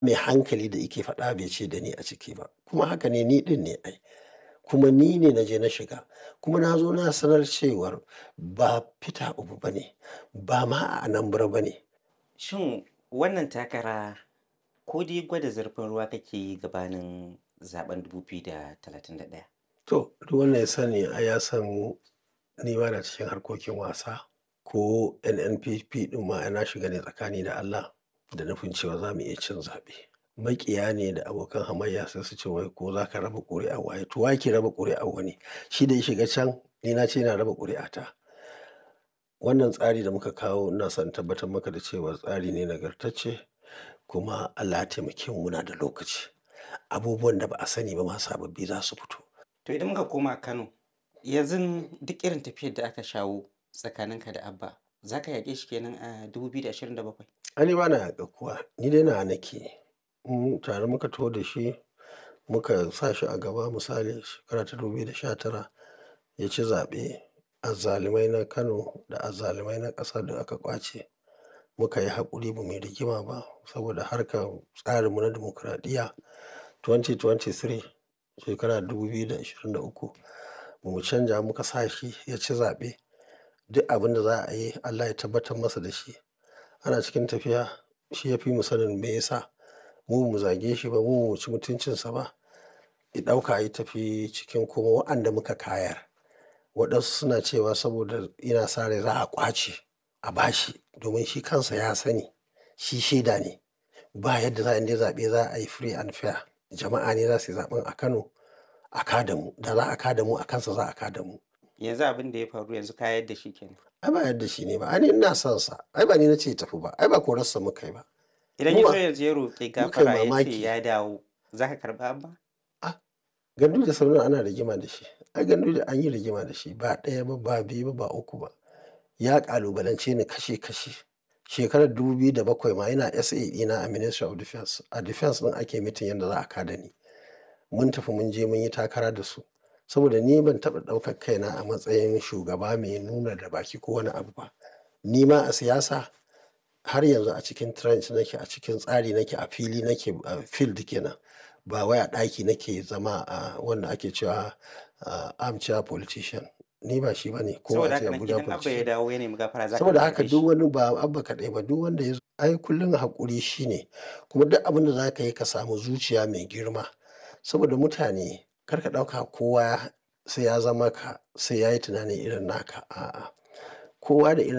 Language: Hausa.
mai hankali da yake faɗa bai ce da ni a ciki ba kuma haka ne ni ɗin ne ai kuma ni ne na je na shiga kuma na zo na sanar cewar ba Peter Obi ba ne ba ma a Anambra ba ne. Shin wannan takara ko dai gwada zurfin ruwa kake yi gabanin zaben 2031? To, duk wanda ya sani ai ya san ni ba na cikin harkokin wasa ko NNPP ɗin ma na shiga ne tsakani da Allah da nufin cewa za mu iya cin zaɓe. Maƙiya ne da abokan hamayya sai su ce wai ko za ka raba ƙuri'ar waye to wa ke raba ƙuri'ar wani shi da ya shiga can ni na ce ina raba ƙuri'ata. Wannan tsari da muka kawo ina son in tabbatar maka da cewa tsari ne nagartacce kuma Allah ya taimake mu muna da lokaci. Abubuwan da ba a sani ba ma sababbi za su fito. To idan muka koma Kano, yanzu duk irin tafiyar da aka shawo tsakaninka da Abba, za ka yaƙe shi kenan a 2027? Ai ni ba na yaƙar kowa, ni dai nawa nake. In tare muka taho da shi muka sa shi a gaba misali shekara ta 2019 ya ci zaɓe. Azzalumai na Kano da azzalumai na ƙasa da aka ƙwace muka yi haƙuri ba mu yi rigima ba saboda harkar tsarinmu na dimokuraɗiyya 2023 shekara 2023 ba mu canja muka sa shi ya ci zaɓe. Duk abin da za a yi Allah ya tabbatar masa da shi. Ana cikin tafiya shi ya fi mu sanin me ya sa mu ba mu zage shi ba mu ba mu ci mutuncinsa ba. Ya ɗauka ya tafi cikin kuma waɗanda muka kayar. Waɗansu suna cewa saboda yana sa rai za a ƙwace a ba shi domin shi kansa ya sani shi shaida ne. Ba yadda za a yi zaɓe za a yi free and fair. Jama'a ne za su yi zaɓen a Kano a ka da mu. Da za a ka da mu a kansa za a ka da mu. Yanzu abin da ya faru yanzu ka yadda shi kenan. Ai ba yadda shi ne ba. Ai ni ina son sa. Ai ba ni na ce ya tafi ba. Ai ba korarsa muka yi ba. Idan Mu ya ba- zo yanzu ya roƙi muka yi gafara ya ce mamaki. ya dawo, za ka karɓa Abba? Gandu da Sardauna ana rigima da shi. Ai gandu da an yi rigima da shi ba ɗaya ba ba biyu ba ba uku ba. Ya ƙalubalance ni kashe kashe. Shekarar 2007 ma yana SA ɗina a Ministry of Defence. A Defence ɗin ake mitin yadda za a ka da ni. Mun tafi mun je mun yi takara da su. Saboda ni ban taɓa ɗaukar kaina a matsayin shugaba mai nuna da baki ko wani abu ba. Ni ma a siyasa har yanzu a cikin trench nake a cikin tsari nake a fili nake a field kenan. Ba wai a ɗaki nake zama a wanda ake cewa a armchair politician. Ni ba shi ba ne ko Saboda a ce haka nan Abuja idan Abba ya politician. dawo ya nemi gafara za ka Saboda karɓe haka shi. duk wani ba Abba kaɗai ba duk wanda ya zo ai kullum haƙuri shi ne. Kuma duk abin da za ka yi ka samu zuciya mai girma. Saboda mutane kar ka ɗauka kowa sai ya zama ka sai ya yi tunani irin naka. A'a. Kowa da irin